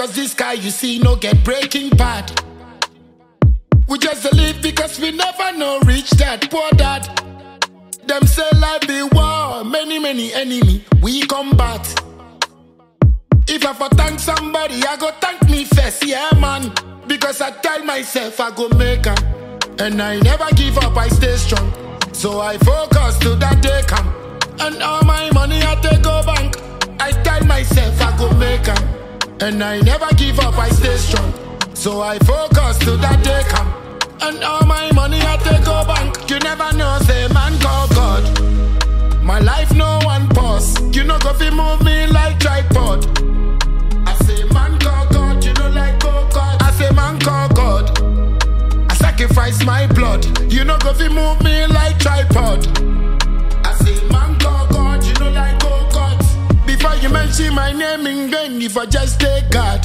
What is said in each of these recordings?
Cause this guy you see no get breaking bad. We just dey live because we never know reach that poor dad. Them say life be war, many many enemy we combat. If I for thank somebody, I go thank me first, yeah man. Because I tell myself I go make am, and I never give up, I stay strong. So I focus till that day come, and all my money I take go bank. I tell myself I go make am, and I never give up, I stay strong. So I focus till that day come, and all my money I take go bank. You never know, say man call God. My life no one pause. You know go fi move me like tripod. I say man call God, you know like go God. I say man call God. I sacrifice my blood. You know go fi move me like tripod. I say man call God, you know like go God. Before you mention my name in vain, if I just take God.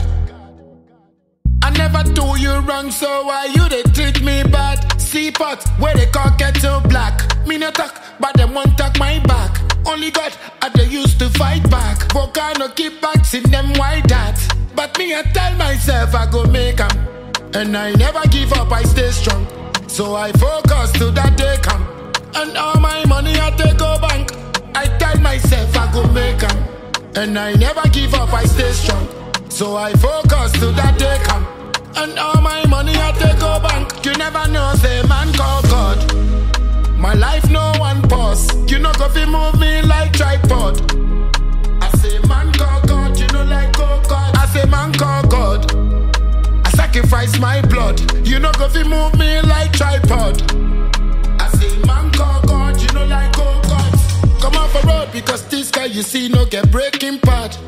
I never do you wrong, so why you they treat me bad? See pot where they call kettle black. Me no talk, but them won't talk my back. Only God I they used to fight back. Volcano keep back in them white that. But me I tell myself I go make 'em, And I never give up, I stay strong. So I focus till that day come. And all my money I take go bank. I tell myself I go make 'em, And I never give up, I stay strong. So I focus till that day come. And all my money I take go bank. You never know, say man call God. My life no one pause. You know go fi move me like tripod. I say man call God, you know like go God. I say man call God. I sacrifice my blood. You know go fi move me like tripod. I say man call God, you know like go God. Come off a road because this guy you see no get breaking part.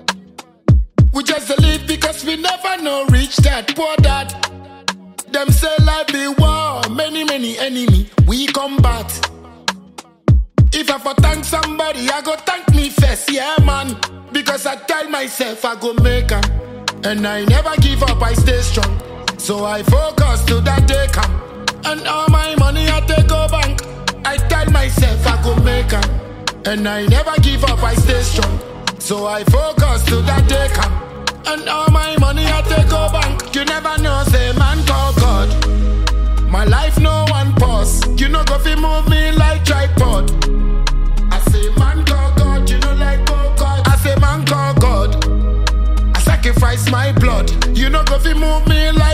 We just dey live because we never know reach that poor dad. Them say life be war, many many enemy we combat. If I for thank somebody, I go thank me first, yeah man. Because I tell myself I go make 'em, and I never give up, I stay strong. So I focus till that day come, and all my money I take go bank. I tell myself I go make 'em, and I never give up, I stay strong. So I focus till that day come, and all my money I take go bank. You never know, say man call God. My life no one pause. You know go fi move me like tripod. I say man call God, you know like go God. I say man call God. I sacrifice my blood. You know go fi move me like